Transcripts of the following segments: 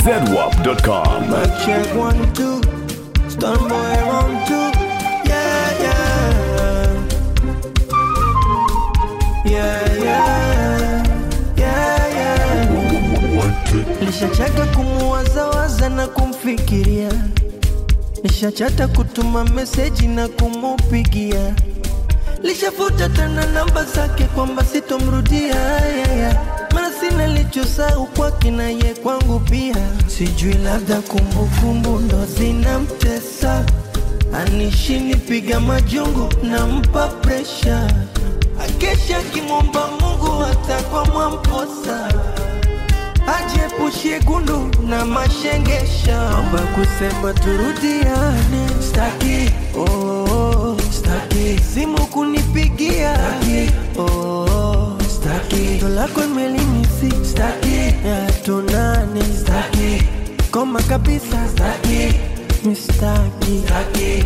zedwap.com. Mic check one, two. Stun boy round two. Yeah, yeah. Yeah, yeah. Yeah, yeah. Nishachaka kumuwazawaza na kumfikiria, nishachata kutuma meseji na kumupigia, lishafuta tena namba zake kwamba sitomrudia yeah, yeah. Maana sina lichosahau kwake na ye kwangu pia, sijui labda kumbukumbu ndo zinamtesa, anishini piga majungu nampa presha, akesha akimwomba Mungu hata kwa mwamposa ajepushie gundu na mashengesha, omba kusema turudiane, staki oh, oh, staki simu kunipigia, staki oh, oh, staki ndo lako imelimisi, staki ya tunane, staki koma kabisa, staki mistaki, staki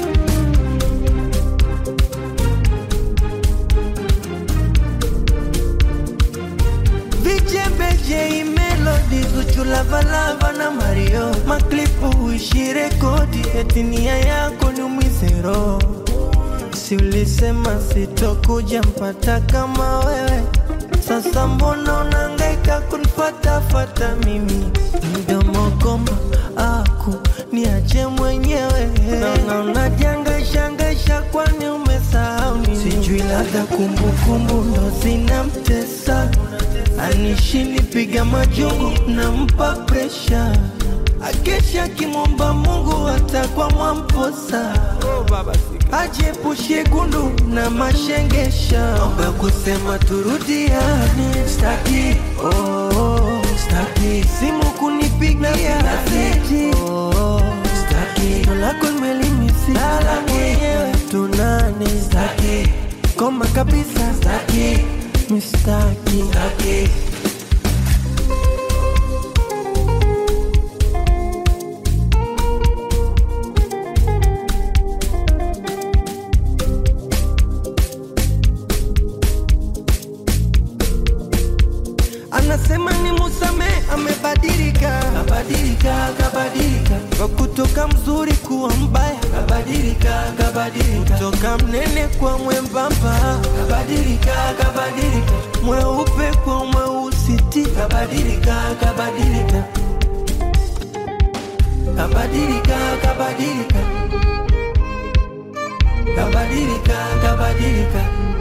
Vichebeje melodi Zuchu Lavalava na Mario Maklipu uishi rekodi eti nia yako ni umizero Si ulisema sitokuja mpata kama wewe Sasa mbona unangaika kunifatafata mimi Mdomo goma aku niache mwenyewe Naona unajangaishangaisha kwani umesahau nini Sijui labda kumbukumbu ndo zinamtesa anishini piga majungu nampa presha akesha akimwomba Mungu hata kwa mwamposa ajepushie gundu na mashengesha omba kusema turudiane staki oh, oh, staki simu kunipigia staki oh, staki ndo lako imelimisi lala mwenyewe tunane staki koma kabisa staki mistaki staki anasema ni musame amebadilika kabadilika kabadilika kwa kutoka mzuri kuwa mbaya kabadilika kabadilika kutoka mnene kwa mwembamba kabadilika kabadilika mweupe kwa mweusiti kabadilika kabadilika kabadilika kabadilika kabadilika kabadilika